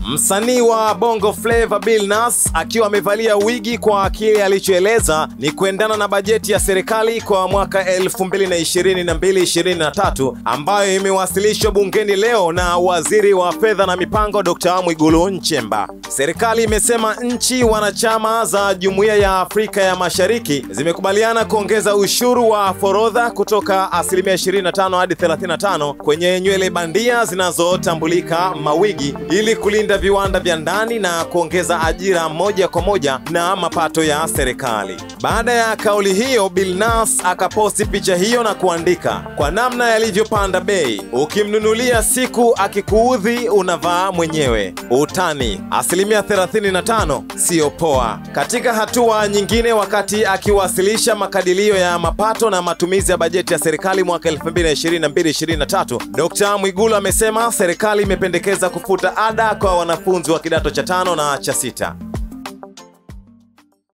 Msanii wa Bongo Flava Billnass akiwa amevalia wigi kwa kile alichoeleza ni kuendana na bajeti ya serikali kwa mwaka 2022-2023 ambayo imewasilishwa bungeni leo na Waziri wa Fedha na Mipango Dr. Mwigulu Nchemba. Serikali imesema nchi wanachama za Jumuiya ya Afrika ya Mashariki zimekubaliana kuongeza ushuru wa forodha kutoka asilimia 25 hadi 35 kwenye nywele bandia zinazotambulika mawigi ili kulinda viwanda vya ndani na kuongeza ajira moja kwa moja na mapato ya serikali. Baada ya kauli hiyo, Billnass akaposti picha hiyo na kuandika, kwa namna yalivyopanda bei, ukimnunulia siku akikuudhi unavaa mwenyewe. Utani asilimia 35 siyo poa. Katika hatua nyingine, wakati akiwasilisha makadirio ya mapato na matumizi ya bajeti ya serikali mwaka 2022-2023, Dr. Mwigulu amesema serikali imependekeza kufuta ada kwa wanafunzi wa kidato cha tano na cha sita.